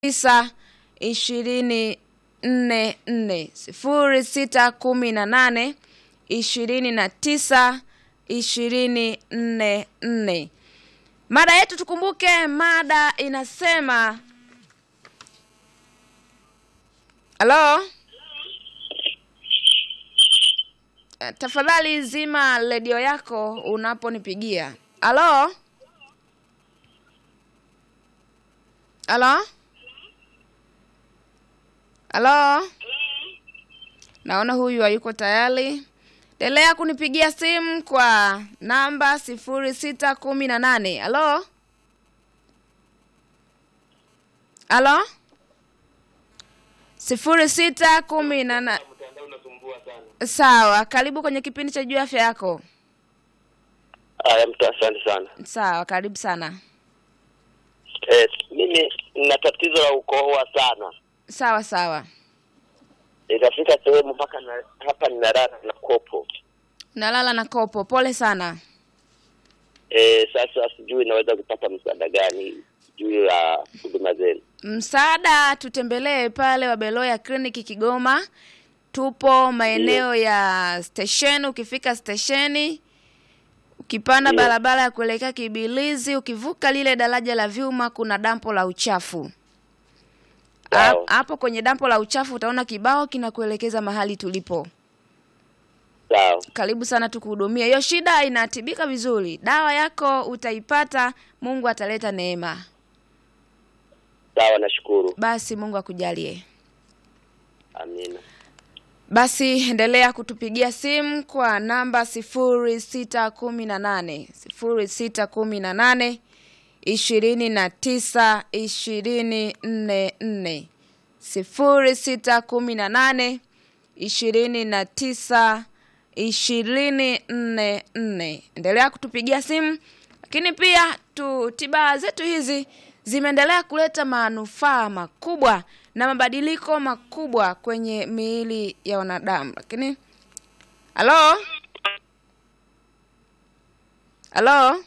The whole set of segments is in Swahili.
tisa ishirini nne nne sifuri sita kumi na nane ishirini na tisa ishirini nne nne. Mada yetu tukumbuke, mada inasema halo. Eh, Tafadhali zima redio yako unaponipigia. Halo, halo, halo. Naona huyu hayuko tayari. Endelea kunipigia simu kwa namba sifuri sita kumi na nane. Halo, halo, sifuri sita kumi na nane. Mtandao unasumbua sana. Sawa, karibu kwenye kipindi cha juu ya afya yako. Haya, mtu asante sana. Sawa, karibu sana. Eh, mimi nina tatizo la ukohoa sana. Sawa sawa, Itafika sehemu mpaka na, hapa ninalala na kopo. nalala na kopo. Pole sana. Eh, sasa sijui naweza kupata msaada gani juu ya huduma zenu. Msaada, tutembelee pale Wabeloya kliniki Kigoma. Tupo maeneo ya stesheni. Ukifika stesheni, ukipanda Ndio. barabara ya kuelekea Kibilizi, ukivuka lile daraja la vyuma, kuna dampo la uchafu. Ha- Sawa. Hapo kwenye dampo la uchafu utaona kibao kinakuelekeza mahali tulipo. Sawa. Karibu sana tukuhudumia. Hiyo shida inatibika vizuri, dawa yako utaipata, Mungu ataleta neema. Sawa, nashukuru. Basi Mungu akujalie. Amina. Basi endelea kutupigia simu kwa namba sifuri sita kumi na nane sifuri sita kumi na nane ishirini na tisa ishirini nne nne sifuri sita kumi na nane ishirini na tisa ishirini nne nne. Endelea kutupigia simu, lakini pia tu tiba zetu hizi zimeendelea kuleta manufaa makubwa na mabadiliko makubwa kwenye miili ya wanadamu. Lakini halo, halo,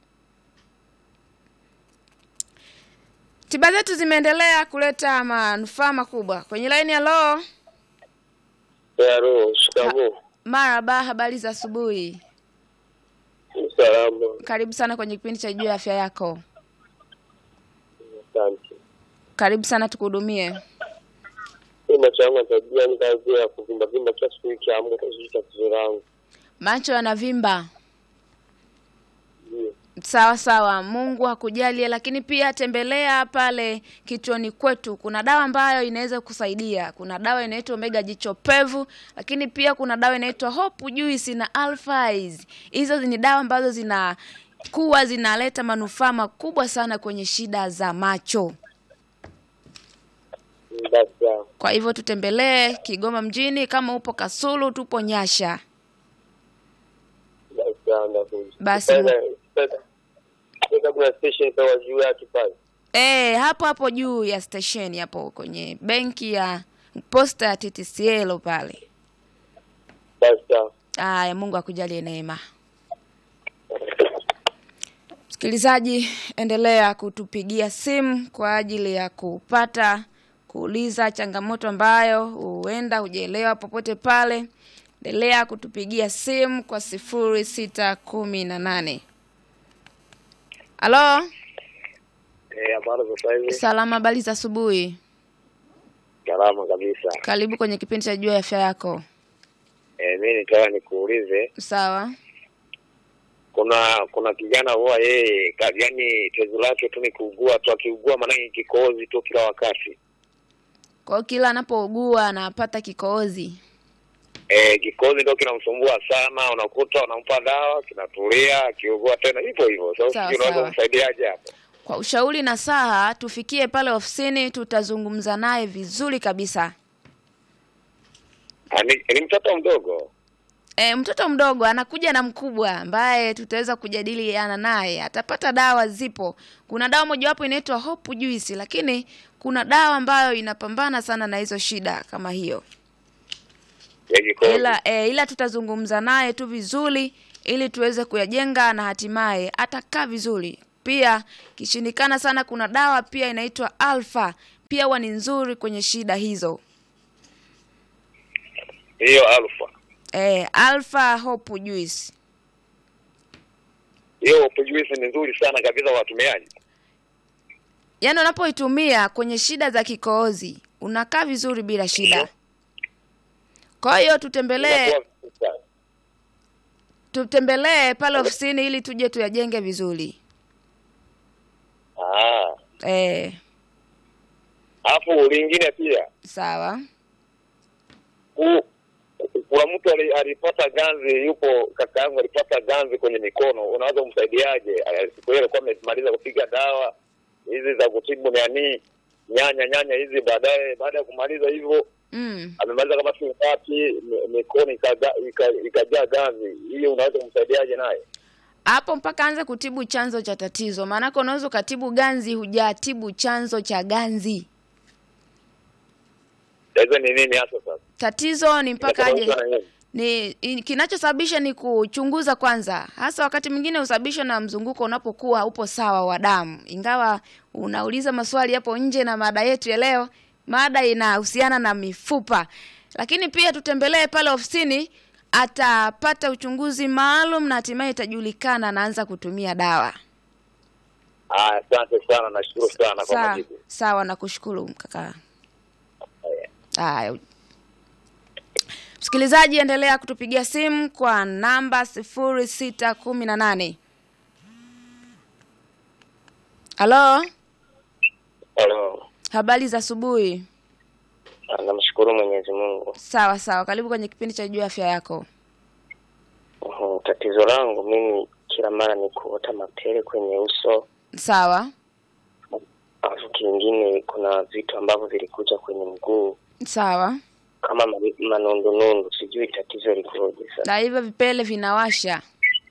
tiba zetu zimeendelea kuleta manufaa makubwa kwenye laini. Halo, Yaro, shikamoo. maraba, habari za asubuhi. Salama. Karibu sana kwenye kipindi cha juu ya afya yako. Asante. Karibu sana tukuhudumie. Mimi macho yangu tabia ni kazi ya kuvimba vimba kila siku ikiamka sijui tatizo langu. Macho yanavimba. Ndio. Sawa sawa, Mungu akujalie. Lakini pia tembelea pale kituoni kwetu, kuna dawa ambayo inaweza kusaidia. Kuna dawa inaitwa Omega jicho pevu, lakini pia kuna dawa inaitwa Hope Juice na Alphais. Hizo ni dawa ambazo zinakuwa zinaleta manufaa makubwa sana kwenye shida za macho. Basi sawa. Kwa hivyo tutembelee Kigoma mjini, kama upo Kasulu, tupo Nyasha. Basi sawa ndakuja. Basi. Sasa sasa sasa kuna station kwa juu yake pale. E, hapo hapo juu ya stesheni hapo kwenye benki ya posta ya TTCL pale. Basi sawa. Aya, Mungu akujalie neema. Msikilizaji, endelea kutupigia simu kwa ajili ya kupata kuuliza changamoto ambayo huenda hujaelewa popote pale. Endelea kutupigia simu kwa sifuri sita kumi na nane. Halo, Eh, habari za sasa hivi? salama, habari za asubuhi. Salama kabisa. Karibu kwenye kipindi cha juu ya afya yako. Eh, mimi nitaka nikuulize Sawa. kuna kuna kijana huwa yeye ka- yaani tezi lake tu ni kuugua tu akiugua maanake kikohozi tu kila wakati. Kwa hiyo kila anapougua anapata kikohozi. Eh, kikohozi ndio kinamsumbua sana, unakuta unampa dawa kinatulia, akiugua tena hivyo hivyo. Sasa Sawa, sijui unaweza sawa. kumsaidiaje hapo? Kwa ushauri na saha, tufikie pale ofisini, tutazungumza naye vizuri kabisa. Ah, Ni, ni mtoto mdogo. E, mtoto mdogo anakuja na mkubwa ambaye tutaweza kujadiliana naye, atapata dawa. Zipo, kuna dawa mojawapo inaitwa Hope Juice, lakini kuna dawa ambayo inapambana sana na hizo shida kama hiyo, ya kikohozi. ila e, ila tutazungumza naye tu vizuri ili tuweze kuyajenga na hatimaye atakaa vizuri. Pia kishindikana sana, kuna dawa pia inaitwa Alpha pia huwa ni nzuri kwenye shida hizo. hiyo alfa Eh, Alpha Hope Juice. hiyo Hope Juice ni nzuri sana kabisa kwa watumiaji. Yaani unapoitumia kwenye shida za kikohozi unakaa vizuri bila shida. Kwa hiyo tutembelee Inakuwa vizuri sana. tutembelee pale ofisini ili tuje tuyajenge vizuri. Ah, Eh, alafu lingine pia sawa. ku- kuna mtu ali- alipata ganzi, yupo kaka yangu alipata ganzi kwenye mikono, unaweza kumsaidiaje? Eh, Siku hiyo alikuwa amemaliza kupiga dawa hizi za kutibu nani nyanya nyanya hizi, baadaye baada ya kumaliza hivyo Mm. amemaliza kama siku ngapi, mi- mikono ikaga- ika- ikajaa ganzi. Hiyo unaweza kumsaidiaje naye? Hapo mpaka anze kutibu chanzo cha tatizo. Maanake unaweza ukatibu ganzi hujatibu chanzo cha ganzi. Tatizo ni nini hasa sasa? Tatizo ni mpaka aje Inasababishwa na nini? ni i- kinachosababisha ni kuchunguza kwanza, hasa wakati mwingine husababishwa na mzunguko unapokuwa upo sawa wa damu. Ingawa unauliza maswali hapo nje na mada yetu ya leo, mada inahusiana na mifupa, lakini pia tutembelee pale ofisini, atapata uchunguzi maalum na hatimaye itajulikana anaanza kutumia dawa. Ah, Asante sana, nashukuru sana kwa Sawa, majibu. sawa, nakushukuru kaka. Haya. Msikilizaji, endelea kutupigia simu kwa namba sifuri sita kumi na nane. Halo, Halo, habari za asubuhi. Ah, namshukuru Mwenyezi Mungu. Sawa sawa, karibu kwenye kipindi cha juu ya afya yako. Uhum, Tatizo langu mimi kila mara ni kuota mapele kwenye uso, Sawa alafu kingine kuna vitu ambavyo vilikuja kwenye mguu sawa, kama ma- manundunundu, sijui tatizo likoje sasa. na hivyo vipele vinawasha.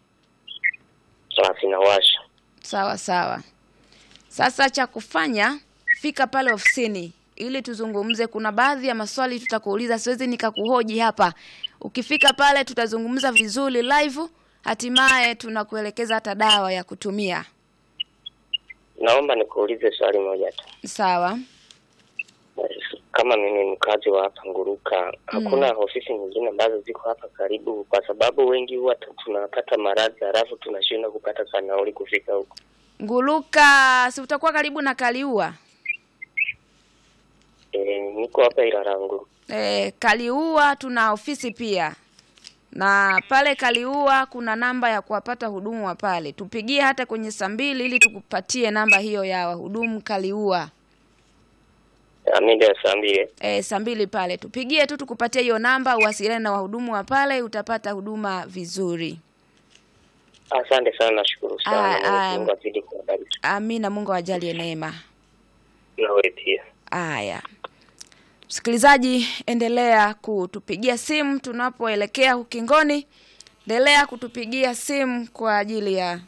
Na vinawasha. Sawa sawa. Sasa cha kufanya, fika pale ofisini ili tuzungumze. Kuna baadhi ya maswali tutakuuliza, siwezi nikakuhoji hapa. Ukifika pale tutazungumza vizuri live, hatimaye tunakuelekeza hata dawa ya kutumia. Naomba nikuulize swali moja tu. Sawa. Kama mimi ni mkazi wa hapa Nguruka, hakuna ofisi nyingine ambazo ziko hapa karibu, kwa sababu wengi huwa tu- tunapata maradhi halafu tunashindwa kupata kanauli kufika huko. Nguluka, si utakuwa karibu na Kaliua? E, niko hapa Ilala Nguruka. E, Kaliua tuna ofisi pia, na pale Kaliua kuna namba ya kuwapata hudumu wa pale. Tupigie hata kwenye saa mbili ili tukupatie namba hiyo ya wahudumu Kaliua. Ah, mida ya saa mbili. E, saa mbili pale tupigie tu tukupatie hiyo namba, uwasiliane na wahudumu wa pale, utapata huduma vizuri. Asante sana, nashukuru Ah, sana. ah. Mwenyezi Mungu azidi kuwabariki. Amina, Mungu awajalie neema. Nawe pia. Aya, msikilizaji, endelea kutupigia simu tunapoelekea ukingoni. Endelea kutupigia simu kwa ajili ya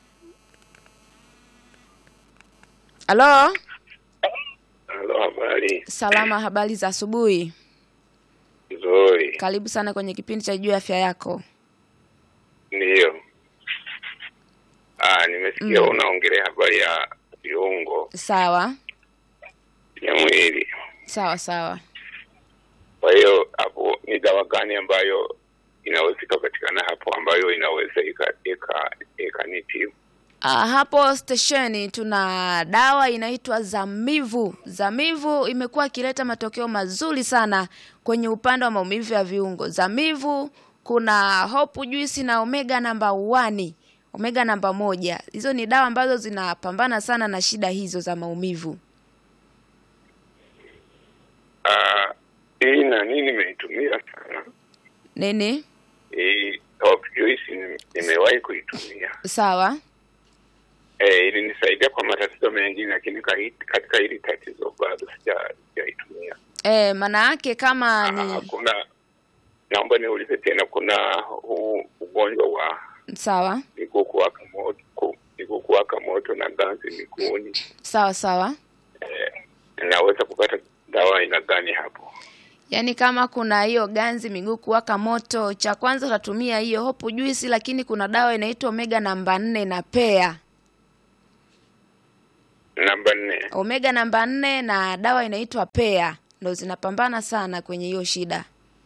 halo. Halo, habari Salama, habari za asubuhi. nzuri. Karibu sana kwenye kipindi cha juu ya afya yako. Ndiyo. Ah, nimesikia Mm. unaongelea habari ya viungo Sawa vya mwili. sawa sawa. Kwa hiyo hapo ni dawa gani ambayo inaweza ikapatikana hapo ambayo inaweza ika- ika- ikanitibu? Ah, hapo stesheni tuna dawa inaitwa Zamivu. Zamivu imekuwa ikileta matokeo mazuri sana kwenye upande wa maumivu ya viungo. Zamivu kuna Hope Juice na Omega namba 1, Omega namba moja. Hizo ni dawa ambazo zinapambana sana na shida hizo za maumivu. Ah, hii nani nimeitumia sana Nini? hii Hope Juice nime- nimewahi kuitumia Sawa. eh, ilinisaidia kwa matatizo mengine, lakini kahi- katika hili tatizo bado sija- sijaitumia. Eh, maana yake kama Ah, ni kuna naomba niulize tena, kuna huu ugonjwa wa sawa. miguu kuwaka moto, ku- miguu kuwaka moto na ganzi miguuni, Sawa sawa. eh, naweza kupata dawa aina gani hapo? Yaani kama kuna hiyo ganzi miguu kuwaka moto, cha kwanza utatumia hiyo Hope Juice, lakini kuna dawa inaitwa Omega namba nne na pea. namba nne omega namba nne na dawa inaitwa pea ndo zinapambana sana kwenye hiyo shida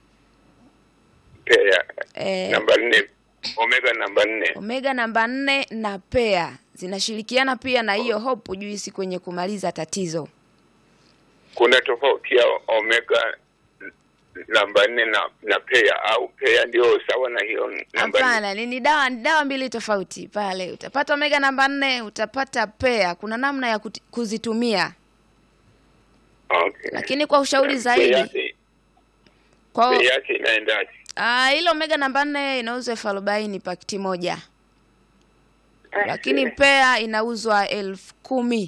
pea e, namba nne omega namba nne omega namba nne na pea zinashirikiana pia na hiyo hope juisi kwenye kumaliza tatizo kuna tofauti ya omega namba nne na na pea au pea ndio sawa na hiyo namba nne hapana ni, ni dawa ni dawa mbili tofauti pale utapata omega namba nne utapata pea kuna namna ya kuti, kuzitumia okay. lakini kwa ushauri Bei zaidi yake- kwa bei yake inaendaje ah, ile omega namba nne inauzwa elfu arobaini pakiti moja lakini pea inauzwa elfu kumi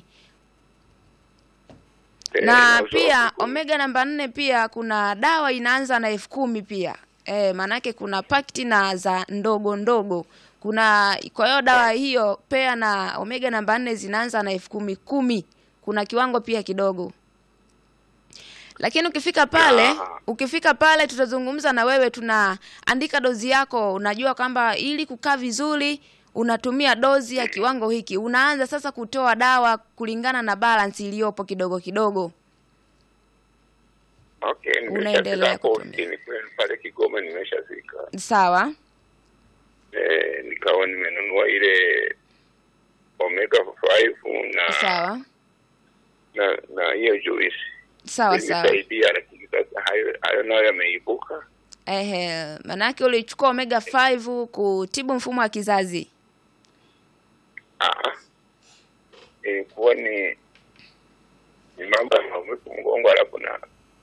Pea na inauzwa pia elfu kumi. omega namba nne pia kuna dawa inaanza na elfu kumi pia e, maanake kuna pakiti na za ndogo ndogo kuna kwa hiyo dawa hiyo pea na omega namba nne zinaanza na elfu kumi kumi kuna kiwango pia kidogo lakini ukifika pale Ah. ukifika pale tutazungumza na wewe tunaandika dozi yako unajua kwamba ili kukaa vizuri unatumia dozi ya kiwango hiki unaanza sasa kutoa dawa kulingana na balance iliyopo kidogo kidogo okay unaendelea nimeshafika hapo kutumia. ofisini kwenu pale Kigoma nimeshafika sawa eh, nikawa nimenunua ile omega 5 na sawa na na hiyo juice sawa sawa ilisaidia lakini sasa hayo hayo nayo yameibuka ehe maanake ulichukua omega 5 kutibu mfumo wa kizazi Ah, ilikuwa ni ni mambo ya maumivu mgongo, alafu na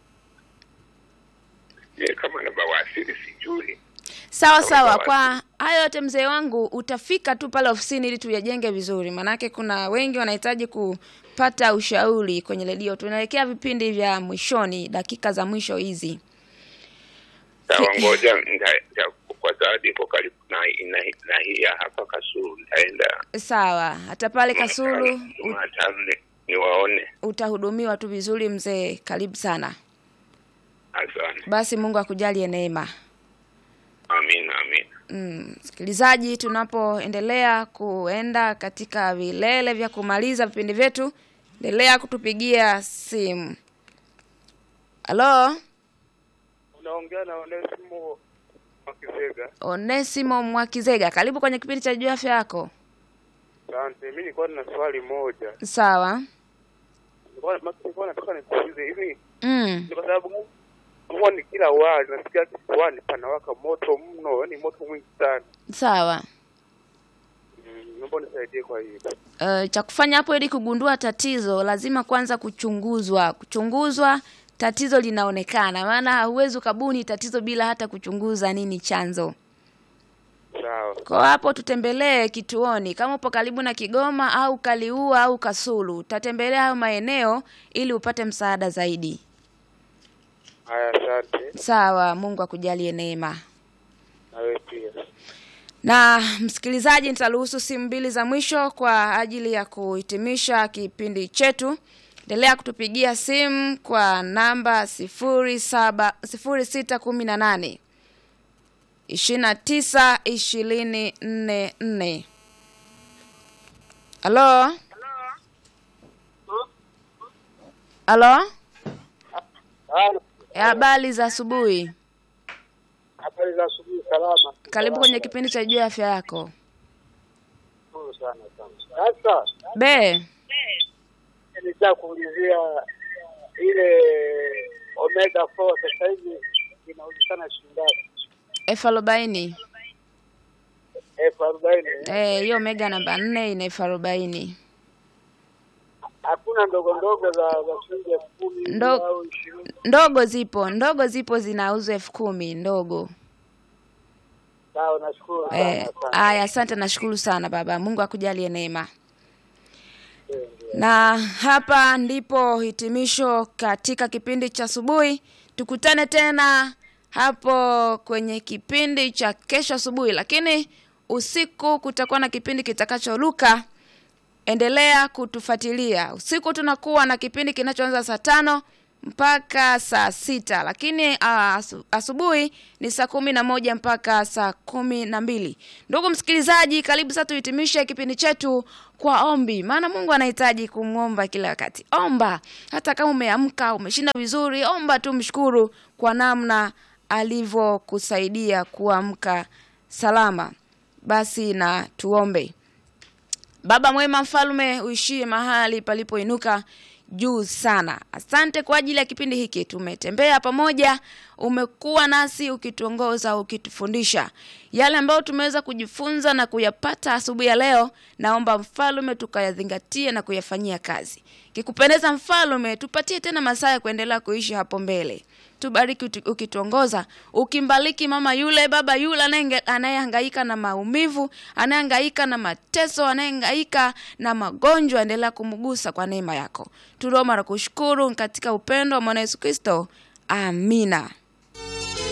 je, kama na bawasiri sijui. sawa Sawa, sawa sawa. kwa hayo yote mzee wangu utafika tu pale ofisini ili tuyajenge vizuri maanake kuna wengi wanahitaji kupata ushauri kwenye redio tunaelekea vipindi vya mwishoni dakika za mwisho hizi Sawa, ngoja nita- nita- kwa sababu iko karibu na na, na hii ya hapa Kasulu, nitaenda sawa hata pale kasulu u- Jumatano ni- niwaone. utahudumiwa tu vizuri mzee karibu sana Asante, basi mungu akujalie neema amina, amina. Mm, msikilizaji tunapoendelea kuenda katika vilele vya kumaliza vipindi vyetu endelea kutupigia simu halo Unaongea na Onesimo Makisega. onesimo mwakizega karibu kwenye kipindi cha juu afya yako Asante. Mimi nilikuwa nina swali moja. sawa Nilikuwa maki- nilikuwa nataka nikuulize hivi mm. ni kwa sababu gani huwa ni kila wali nasikia kifuani panawaka moto mno, yani moto mwingi sana. sawa Mm, Naomba nisaidie kwa hiyo. uh, cha kufanya hapo ili kugundua tatizo lazima kwanza kuchunguzwa kuchunguzwa tatizo linaonekana maana huwezi ukabuni tatizo bila hata kuchunguza nini chanzo Sawa. kwa hapo tutembelee kituoni kama upo karibu na kigoma au kaliua au kasulu utatembelea hayo maeneo ili upate msaada zaidi Haya, asante. sawa mungu akujalie neema Na wewe pia. na msikilizaji nitaruhusu simu mbili za mwisho kwa ajili ya kuhitimisha kipindi chetu endelea kutupigia simu kwa namba sifuri saba sifuri sita kumi na nane ishirini na tisa ishirini nne nne halo halo habari za asubuhi Habari za asubuhi salama. karibu kwenye kipindi cha juu ya afya yako Nzuri sana sana. Sasa be nitaka kuulizia ile omega 4 sasa hivi inauzikana shilingi ngapi? elfu arobaini elfu arobaini. Eh, hiyo mega namba nne ina elfu arobaini Hakuna ndogo ndogo za za shilingi elfu kumi Ndo- au ishirini. ndogo zipo ndogo zipo zinauzwa elfu kumi ndogo Sawa, nashukuru sana. Eh, asante. aya asante nashukuru sana baba mungu akujalie neema na hapa ndipo hitimisho katika kipindi cha asubuhi tukutane tena hapo kwenye kipindi cha kesho asubuhi lakini usiku kutakuwa na kipindi kitakachoruka endelea kutufuatilia usiku tunakuwa na kipindi kinachoanza saa tano mpaka saa sita lakini ah, asu- asubuhi ni saa kumi na moja mpaka saa kumi na mbili ndugu msikilizaji karibu sasa tuhitimishe kipindi chetu kwa ombi maana mungu anahitaji kumwomba kila wakati omba hata kama umeamka umeshinda vizuri omba tu mshukuru kwa namna alivyokusaidia kuamka salama basi na tuombe Baba mwema, mfalme uishie mahali palipoinuka juu sana. Asante kwa ajili ya kipindi hiki, tumetembea pamoja, umekuwa nasi ukituongoza, ukitufundisha yale ambayo tumeweza kujifunza na kuyapata asubuhi ya leo. Naomba mfalme tukayazingatie na kuyafanyia kazi. Kikupendeza mfalme, tupatie tena masaa ya kuendelea kuishi hapo mbele tubariki uti- ukituongoza ukimbariki mama yule baba yule anayenge- anayehangaika na maumivu anayehangaika na mateso anayehangaika na magonjwa endelea kumgusa kwa neema yako tuliomba na kushukuru katika upendo wa mwana yesu kristo amina